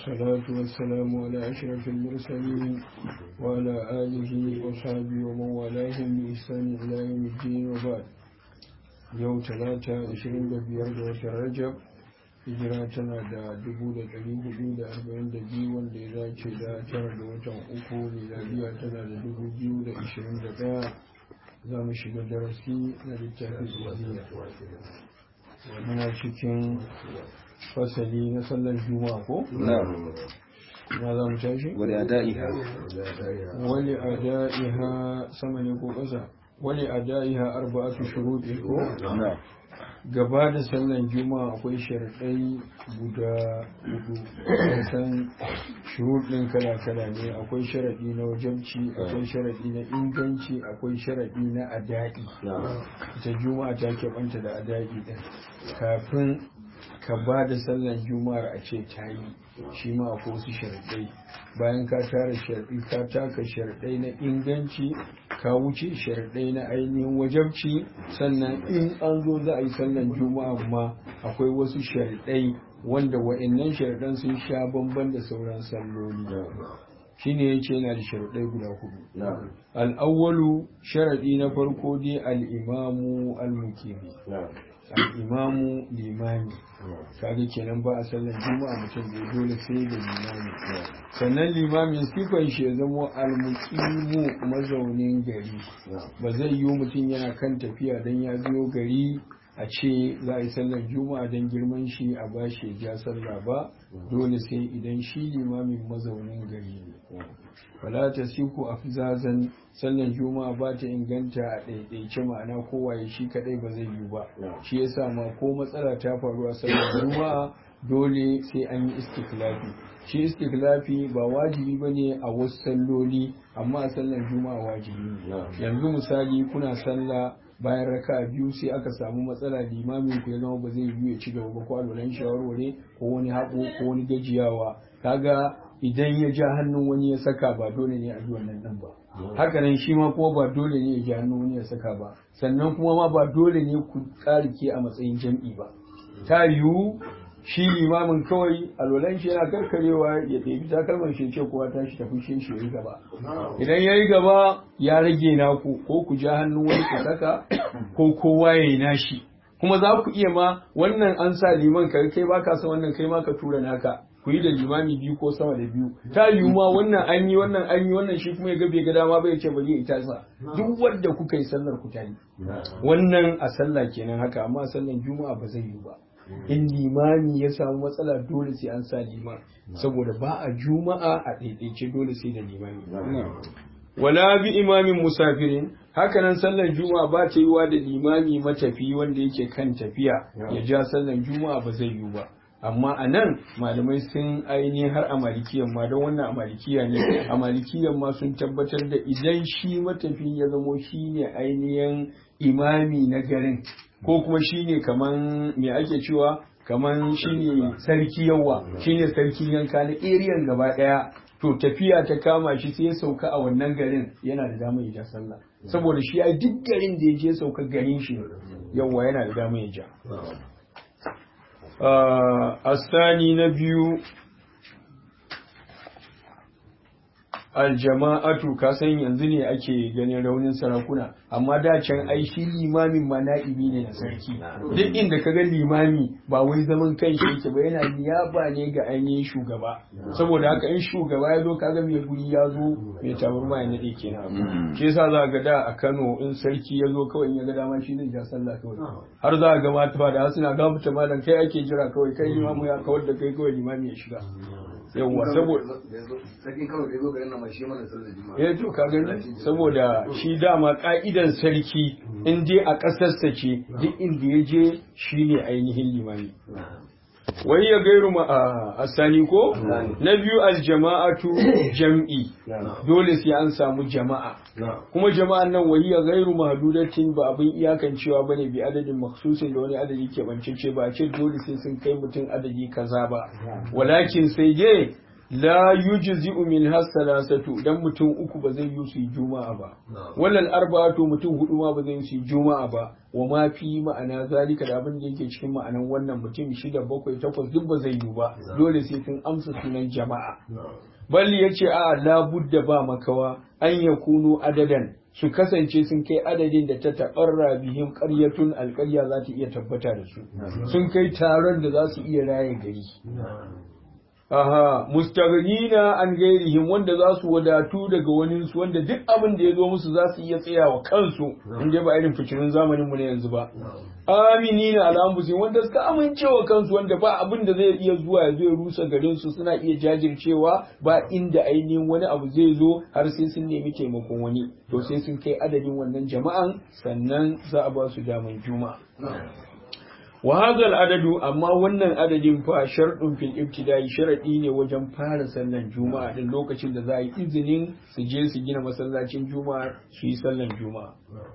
والصلاة والسلام على أشرف المرسلين وعلى آله وصحبه ومن والاهم بإحسان إلى يوم الدين وبعد يوم ثلاثة عشرين بيار رجب hijira tana da dubu da ɗari hudu da arba'in da biyu wanda ya dace da tara da watan uku miladiya tana da dubu biyu da ashirin da ɗaya za mu shiga darasi na littafin zuwa muna cikin fasali na sallar juma'a ko? na za mu tashi? wani ada'iha wani ada'iha sama ne ko ƙasa wani ada'iha arba'atu shuruɗi ko? gaba da sallan juma'a akwai sharaɗai guda hudu san shuruɗin kala-kala ne akwai sharaɗi na wajabci akwai sharaɗi na inganci akwai sharaɗi na adadi ita juma'a ta keɓanta da adadi ɗin kafin ka ba da sallan juma'ar a ce ta yi shi ma akwai wasu sharaɗai bayan ka tara sharaɗi ka taka sharaɗai na inganci ka wuce sharaɗai na ainihin wajabci sannan in an zo za a yi sallan juma'a ma akwai wasu sharaɗai wanda wa'annan sharaɗan sun sha bamban da sauran salloli shine ya ce yana da sharaɗai guda hudu al'awwalu sharaɗi na farko dai al'imamu al-mukimi al'imamu limami kaga kenan ba a sallan juma'a mutum bai dole sai da limami sannan limamin sifan shi ya zama almuqimu mazaunin gari ba zai yiwu mutum yana kan tafiya dan ya biyo gari a ce za a yi sallar juma'a don girman shi a bashi ya ja sallah ba dole sai idan shi limamin mazaunin gari ne wala ta siku afzazan sallar juma'a ba ta inganta a ɗaiɗaice ma'ana kowaye shi kaɗai ba zai yi ba shi yasa ma ko matsala ta faru a sallar juma'a dole sai an yi istiklafi shi istiklafi ba wajibi ba ne a wasu salloli amma a sallar juma'a wajibi ne yanzu misali kuna sallah bayan raka biyu sai aka samu matsala limamin ku ya zama ba zai yi ya ci gaba ba ko alwalan shawarware ko wani haƙo ko wani gajiyawa kaga idan ya ja hannun wani ya saka ba dole ne a yi wannan ɗin ba haka nan shi ma kuma ba dole ne ya ja hannun wani ya saka ba sannan kuma ma ba dole ne ku ƙarike a matsayin jam'i ba ta yiwu shi limamin kawai alwalan shi yana karkarewa ya ɗebi takalman shi ce kowa tashi tafi shi shi yi gaba idan ya yi gaba ya rage naku ko ku ja hannun wani ku saka ko kowa ya yi nashi kuma za ku iya ma wannan an sa liman ka kai baka san wannan kai ma ka tura naka ku yi da limami biyu ko sama da biyu ta yiwu ma wannan an yi wannan an yi wannan shi kuma ya ga bai ga dama bai ce bari ita sa duk wanda kuka yi sallar ku ta yi wannan a sallah kenan haka amma a sallar juma'a ba zai yi ba in limami ya samu matsala dole sai an sa liman saboda ba a juma'a a ɗaiɗaice dole sai da limami wala bi imamin musafirin hakanan sallar juma'a ba ta yiwa da limami matafi wanda yake kan tafiya ya ja sallar juma'a ba zai yiwu ba amma a nan malamai sun ainihin har a malikiyan ma don wannan a malikiya ne a malikiyan ma sun tabbatar da idan shi matafi ya zamo shi ne ainihin imami na garin ko kuma shine kaman me ake cewa kaman shine sarki yawa shine sarki yanka na eriyan gaba daya to tafiya ta kama shi sai ya sauka a wannan garin yana da damar ya ja sallah saboda shi ai duk garin da ya je sauka garin shi yawa yana da damar ya ja asani na biyu aljama'atu ka san yanzu ne ake ganin raunin sarakuna amma da can ai shi limamin ma na'ibi ne na sarki duk inda ka ga limami ba wai zaman kan shi yake ba yana niyaba ne ga ainihin shugaba saboda haka in shugaba ya zo kaga mai guri ya zo mai tabarma ya nade kenan shi yasa za ga da a Kano in sarki ya zo kawai in ya ga dama shi zai ja sallah kawai har za ga mata da suna gafuta malam kai ake jira kawai kai limamu ya kawar da kai kawai limami ya shiga yawwa saboda sarkin kano da ya zo garin nan ma shi mana sallar juma'a eh to ka gani saboda shi dama ka'idan sarki in dai a ƙasarsa ce duk inda ya je shine ainihin limami wai ya gairu ma a asani ko na biyu aljama'atu jam'i dole sai an samu jama'a kuma jama'an nan wai ya gairu mahdudatin ba abin iyakancewa bane bi adadin maksusin da wani adadi ke bancece ba a ce dole sai sun kai mutum adadi kaza ba walakin sai dai la yujzi'u min hasalasatu dan mutum uku ba zai yi su yi juma'a ba walal arba'atu mutum hudu ma ba zai yi su yi juma'a ba wa ma fi ma'ana zalika da abin da yake cikin ma'anan wannan mutum shida bakwai takwas duk ba zai yi ba dole sai sun amsa sunan jama'a balli yace a la budda ba makawa an yakunu adadan su kasance sun kai adadin da ta taɓarra bihim ƙaryatun alƙarya za ta iya tabbata da su sun kai taron da za su iya raye gari aha mustaghnina an gairihim wanda za su wadatu daga wani su wanda duk abin da ya zo musu za su iya tsayawa kansu in dai ba irin fikirin zamanin mu na yanzu ba aminina ala anfusihim wanda suka amincewa kansu wanda ba abin da zai iya zuwa ya zo ya rusa garin su suna iya jajircewa ba inda ainihin wani abu zai zo har sai sun nemi taimakon wani to sai sun kai adadin wannan jama'an sannan za a ba su daman juma'a wa hadha adadu amma wannan adadin fa sharɗin fil ibtida'i sharadi ne wajen fara sallan juma'a din lokacin da za a yi izinin su je su gina masallacin juma'a su yi sallan juma'a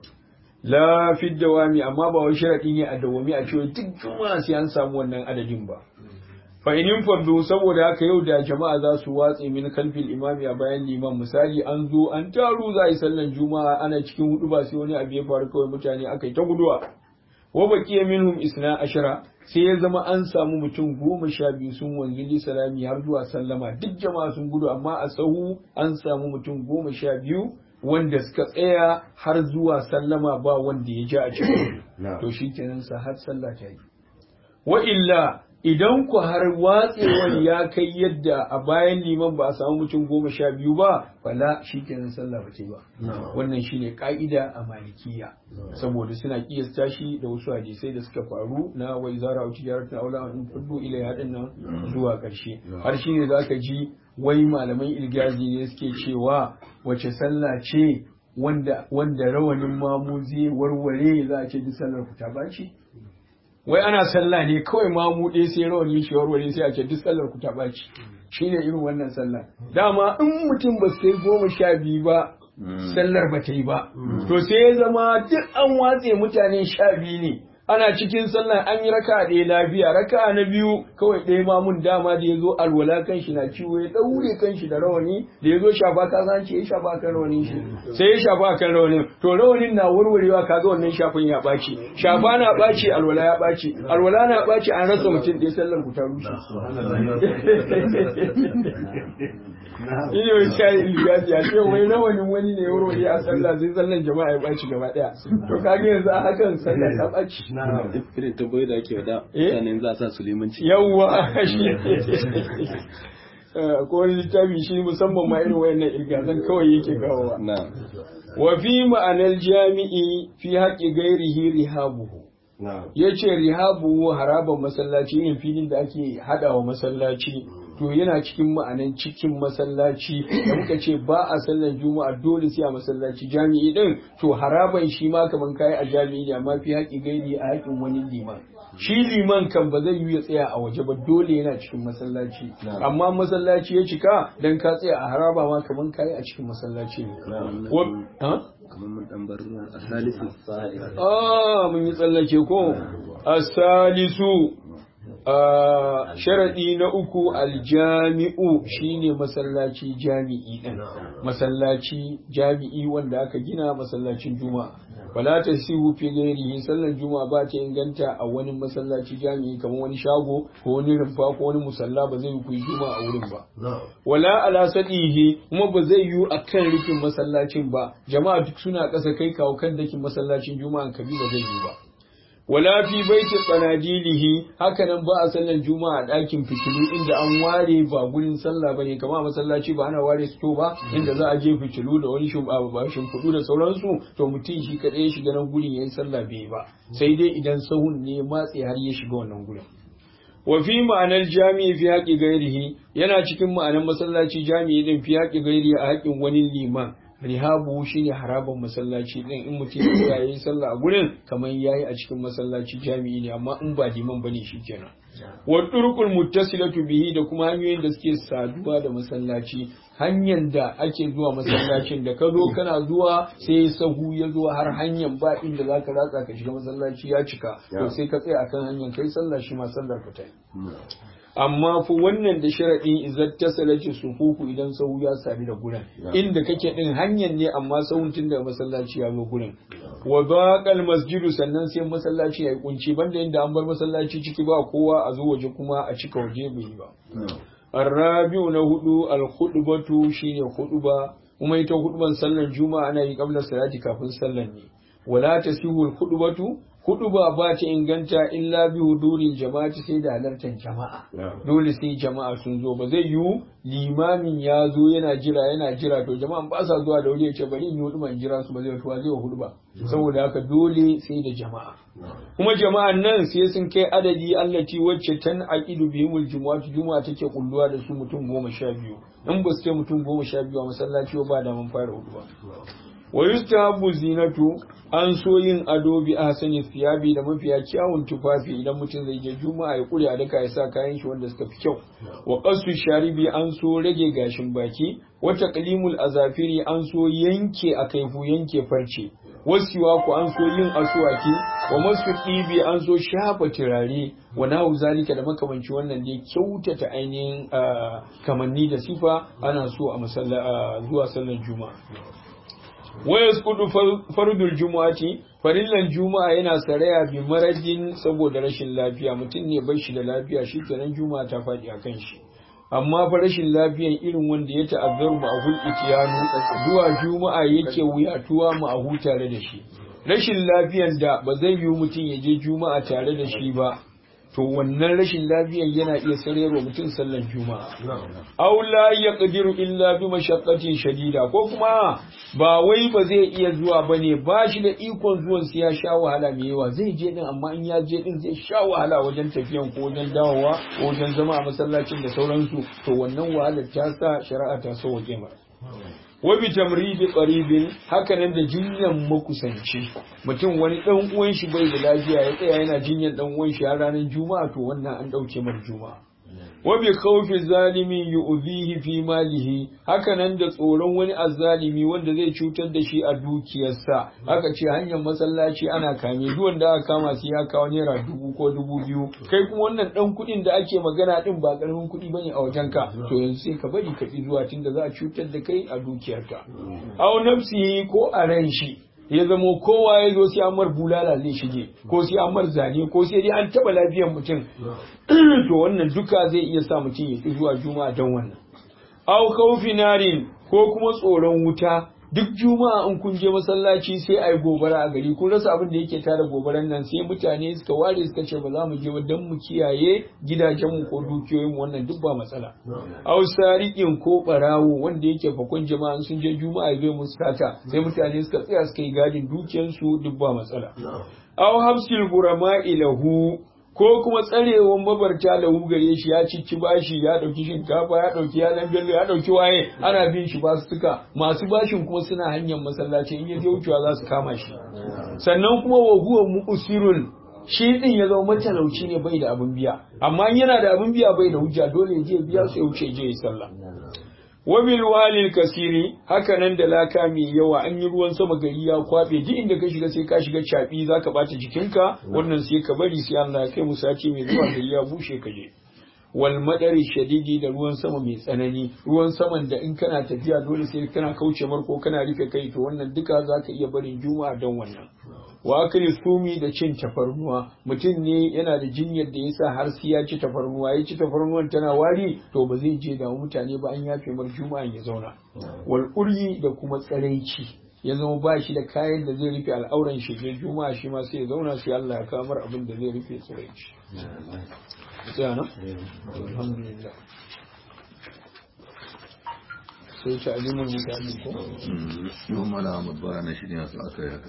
la fi dawami amma ba wai sharadi ne a dawami a cewa duk juma'a sai an samu wannan adadin ba fa inin fardu saboda haka yau da jama'a za su watse min kalfil imami a bayan liman misali an zo an taru za a yi sallan juma'a ana cikin hudu ba sai wani abu ya faru kawai mutane aka yi ta guduwa wa baqiya minhum isna ashara sai ya zama an samu mutum goma sha biyu sun wanzu li salami har zuwa sallama duk jama'a sun gudu amma a sahu an samu mutum goma sha biyu wanda suka tsaya har zuwa sallama ba wanda ya ja a cikin to shi kenan sa har sallah ta yi wa illa idan ku har watsewar ya kai yadda a bayan liman ba a samu mutum goma sha biyu ba fala shi kenan sallah ba ce ba wannan shine ka'ida a malikiya saboda suna kiyasta shi da wasu hadisai da suka faru na wai zara wa tijaratun aula in fuddu ila yadin nan zuwa karshe har shine zaka ji wai malaman ilgazi ne suke cewa wace sallah ce wanda wanda rawanin mamu zai warware za a ce duk sallar ku ta baci wai ana sallah ne kawai mamu ɗaya sai rawani shi warware sai a ce duk sallar ku ta baci shine irin wannan sallah dama in mutum ba sai goma sha biyu ba sallar ba ta yi ba to sai ya zama duk an watse mutane sha biyu ne ana cikin sallah an yi raka ɗaya lafiya raka na biyu kawai ɗaya mamun dama da ya zo alwala kan shi na ciwo ya ɗaure kan shi da rawani da ya zo shafa ka san ce ya shafa kan rawanin shi sai ya shafa kan rawanin to rawanin na warwarewa kaga wannan shafin ya ɓaci shafa na ɓaci alwala ya ɓaci alwala na ɓaci an rasa mutum ɗaya sallar ku ta rushe ine wai shayi ilgazi a ce wai rawanin wani ne warware a sallah sai sallan jama'a ya ɓaci gaba ɗaya to kaga yanzu a hakan sallah ta ɓaci irin tambayoyi da ake wada mutane za a sa su limanci yawwa shi ko wani littafi shi musamman ma irin wayannan irgazan kawai yake kawowa na wa fi ma'anar jami'i fi haƙi gairihi rihabuhu ya ce rihabuhu haraban masallaci yin filin da ake haɗawa masallaci to yana cikin ma'anan cikin masallaci da muka ce ba a sallan juma'a dole sai a masallaci jami'i din to haraban shi ma kaman kai a jami'i ne amma fi haƙi gairi a haƙin wani liman shi liman kan ba zai yi ya tsaya a waje ba dole yana cikin masallaci amma masallaci ya cika dan ka tsaya a haraba ma kaman kai a cikin masallaci ne kamar mun dan bar asalisu ah mun yi tsallake ko asalisu sharaɗi na uku aljami'u shine masallaci jami'i ɗin masallaci jami'i wanda aka gina masallacin juma'a wala ta sihu fi gairihi sallar juma'a ba ta inganta a wani masallaci jami'i kamar wani shago ko wani rumfa ko wani musalla ba zai yi kuyi juma'a a wurin ba wala ala sadihi kuma ba zai yi a kan rufin masallacin ba jama'a duk suna ƙasa kai kawo kan dakin masallacin juma'a kabi ba zai yi ba wala fi baiti tsanadilihi hakanan ba a sallan juma'a a ɗakin fitilu inda an ware ba gurin sallah bane kamar masallaci ba ana ware su ba inda za a je fitilu da wani shimfiɗu da sauransu to mutum shi kaɗai ya shiga nan gurin yayin sallah bai ba sai dai idan sahun ne matse har ya shiga wannan gurin wa fi ma'anar jami'i fi haƙi gairihi yana cikin ma'anar masallaci jami'i din fi haƙi gairihi a haƙin wani liman rihabu shine haraban masallaci din in mutum ya yi sallah a gurin kamar yayi a cikin masallaci jami'i ne amma in ba liman bane shikenan wa turqul muttasilatu bihi da kuma hanyoyin da suke saduwa da masallaci hanyar da ake zuwa masallacin da ka zo kana zuwa sai sahu ya zo har hanyar ba inda zaka ratsa ka shiga masallaci ya cika to sai ka tsaya akan hanyar kai sallah shi ma sallar ka ta amma fa wannan da sharaɗin izat ta salaci sufufu idan sahu ya sami da gurin inda kake din hanyar ne amma sahun tun da masallaci ya zo gurin wa baqal masjidu sannan sai masallaci ya yi kunci banda inda an bar masallaci ciki ba kowa a zo waje kuma a cika waje bai yi ba الرابع نهدو الخطبة شيني خطبة وما يتو خطبة صلى الجمعة أنا قبل الصلاة كافن صلى ولا تسيه الخطبة خطبة بات إنغانتا إلا بحضور الجماعة سيدا halartar jama'a dole sai jama'a sun zo ba zai yiwu limamin ya zo yana jira yana jira to jama'an ba sa zuwa da wuri ya ce bari in yi hudu in jira su ba zai tuwa zai wa hudu ba saboda haka dole sai da jama'a kuma jama'an nan sai sun kai adadi allati wacce tan aqidu bihimul jumu'atu juma'a take kulluwa da su mutum goma sha biyu in ba su kai mutum goma sha biyu a masallaci ba da mun fara hudu ba wa yustahabu zinatu an so yin ado bi ahsani thiyabi da mafiya kyawun tufafi idan mutum zai je juma'a ya kure a daka ya sa kayan shi wanda suka fi kyau wa qasu sharibi an so rage gashin baki wa taqlimul azafiri an so yanke a kaifu yanke farce wasiwa ku an so yin asuwaki wa masu ɗibi an so shafa turare wa nahu zalika da makamanci wannan ne kyautata ainihin kamanni da sifa ana so a zuwa sallar juma'a wa yasqudu fardul jumu'ati farillan juma'a yana saraya bi marajin saboda rashin lafiya mutum ne bai shi da lafiya shi kenan juma'a ta faɗi a kan shi amma fa rashin lafiyan irin wanda ya ta'azzaru ma ahul itiyanu zuwa juma'a yake wuyatuwa ma ahu tare da shi rashin lafiyan da ba zai yi mutum ya je juma'a tare da shi ba to wannan rashin lafiyan yana iya sararwa mutum sallan juma'a aw la yaqdiru illa bi mashaqqatin shadida ko kuma ba wai ba zai iya zuwa bane ba shi da ikon zuwan sai ya sha wahala mai yawa zai je din amma in ya je din zai sha wahala wajen tafiyan ko wajen dawowa ko wajen zama a masallacin da sauransu to wannan wahalar ta sa shari'a ta sauke mara wa bi tamridi qaribin haka nan da jinyan makusanci mutum wani dan uwan shi bai da lafiya ya tsaya yana jinyan dan uwan shi har ranar juma'a to wannan an dauke mar juma'a wa bi khawfi zalimi yu'dhihi fi malihi haka nan da tsoron wani azzalimi wanda zai cutar da shi a dukiyarsa haka ce hanyar masallaci ana kame duk wanda aka kama sai ya kawo naira dubu ko dubu biyu kai kuma wannan dan kuɗin da ake magana din ba karamin kuɗi bane a wajenka to yanzu sai ka bari ka ki zuwa tunda za a cutar da kai a dukiyarka aw nafsihi ko a ran shi ya zamo kowa ya zo sai amar bulala zai shige ko sai amar zane ko sai dai an taba lafiyar mutum to wannan duka zai iya sa mutum ya ki zuwa juma'a don wannan aw khawfi narin ko kuma tsoron wuta duk juma'a in kun je masallaci sai ai gobara a gari kun rasa abin da yake tada gobaran nan sai mutane suka ware suka ce ba za mu je ba don mu kiyaye gidajenmu ko dukiyoyinmu wannan duk ba matsala aw sariqin ko barawo wanda yake fakon jama'a sun je juma'a zai musu sata sai mutane suka tsaya suka yi gadin dukiyansu duk ba matsala aw habsil gurama ilahu ko kuma tsarewan mabarta da gare shi ya cici bashi ya dauki shinkafa ya dauki yalan bello ya dauki waye ana bin shi basu suka masu bashin kuma suna hanyar masallaci in ya je wucewa za su kama shi sannan kuma wa huwa muqsirun shi din ya zama matalauci ne bai da abin biya amma yana da abin biya bai da hujja dole ya je biya su ya wuce je ya sallah wabil walil kasiri haka nan da laka mai yawa an yi ruwan sama gari ya kwabe duk inda ka shiga sai ka shiga caɓi za ka bata jikinka wannan sai ka bari sai Allah ya kai mu sati mai zuwa gari ya bushe ka je wal madari shadidi da ruwan sama mai tsanani ruwan saman da in kana tafiya dole sai kana kauce marko kana rufe kai to wannan duka za ka iya barin juma'a don wannan wa akali sumi da cin tafarnuwa mutum ne yana da jinyar da yasa har sai ya ci tafarnuwa ya ci tafarnuwan tana wari to ba zai je da mutane ba an yafe mar juma'a ya zauna wal uryi da kuma tsaraici ya zama ba shi da kayan da zai rufe al'auran shi je juma'a shi ma sai ya zauna sai Allah ya kamar abin da zai rufe tsaraici sai na alhamdulillah sai ta alimul mutane ko yau mana mabara na shi ne aka yi haka